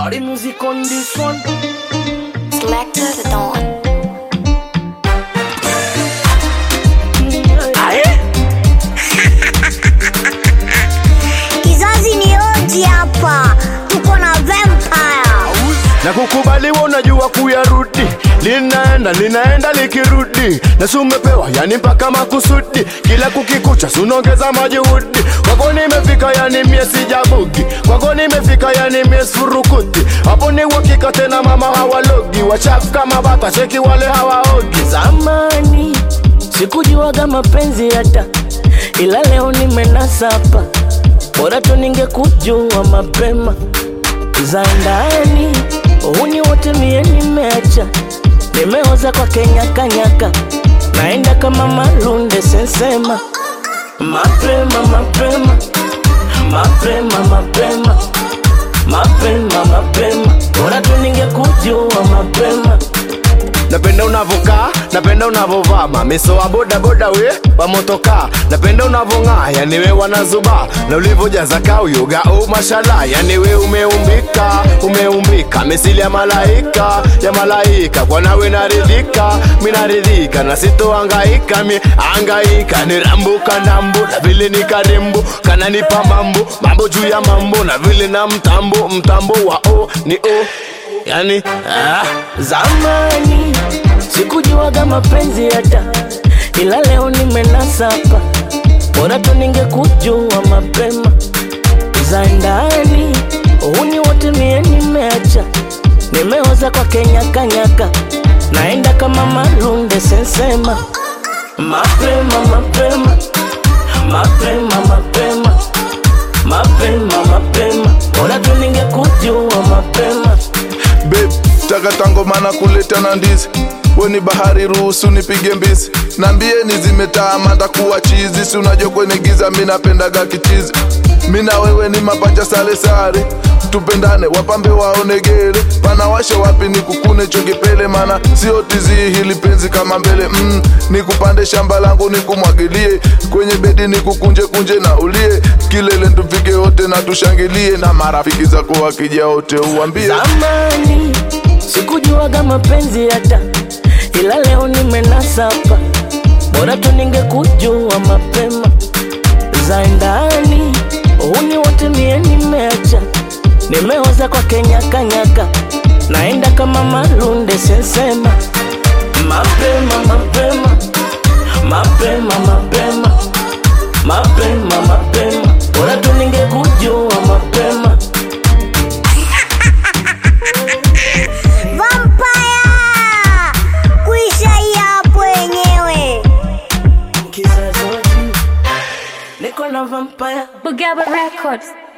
Body music on this one. Selector the Dawn. Aye. Kizazi ni oji hapa, tuko na vampire. na kukubaliwa unajua kuyarudi linaenda linaenda likirudi na si umepewa yani mpaka makusudi kila kukikucha sunongeza majuhudi kwako nimefika yani mie sijabugi kwako nimefika yani mie surukuti hapo ni uhakika tena mama hawalogi wachafu kama bata cheki wale hawaogi Zamani sikujuaga mapenzi hata, ila leo nimenasa hapa. Bora tu ningekujua mapema za ndani. Uhuni wote mie nimeacha, nimeoza kwa kenyakanyaka, naenda kama malunde sensema. Mapema mapema mapema mapema mapema mapema, bora tu ningekujua mapema. napenda unavokaa napenda unavovaa mamiso wa bodaboda we wa motokaa napenda unavong'aa yani we wanazuba na ulivojaza kauyoga u mashala yani we umeumbika umeumbika misili ya malaika ya malaika kwa nawe naridhika minaridhika na sitoangaika mi angaika ni rambuka ndambu na vile ni karembo kananipa mambo mambo juu ya mambo na vile na mtambo mtambo wa o ni o yani ah. Zamani sikujuaga mapenzi hata, ila leo nimenasa hapa. Bora tu ningekujua mapema za ndani. Uhuni wote mie nimeacha, nimeoza kwa kenyakanyaka, naenda kama malunde sensema. Mapema mapema mapema mapema mapema mapema, bora tu ningekujua mapema. Babe, takata ngoma na kuleta na ndizi weni bahari ruhusu nipige mbizi nambieni zimetaama ndakuwa chizi si unajua kwenye giza mi napendaga kichizi mi na wewe ni mapacha sale sare tupendane wapambe waonegere panawasha wapi ni kukune chongepele mana sio tizi hili penzi kama mbele mm, nikupande shamba langu nikumwagilie kwenye bedi nikukunje kunje na ulie kilele tufike wote na tushangilie na marafiki zako wakija wote uwambie Zamani sikujuaga mapenzi hata, ila leo nimenasa hapa. Bora tu ningekujua mapema za ndani. Uhuni wote mie nimeacha, nimeoza kwa kenyakanyaka, naenda kama malunde sensema. Mapema mapema mapema mapema mapema mapema, bora tu ningekujua mapema. Vampire! Kuisha hii hapo wenyewe. Kizazi wa juu, niko na vampire Bugaba Records.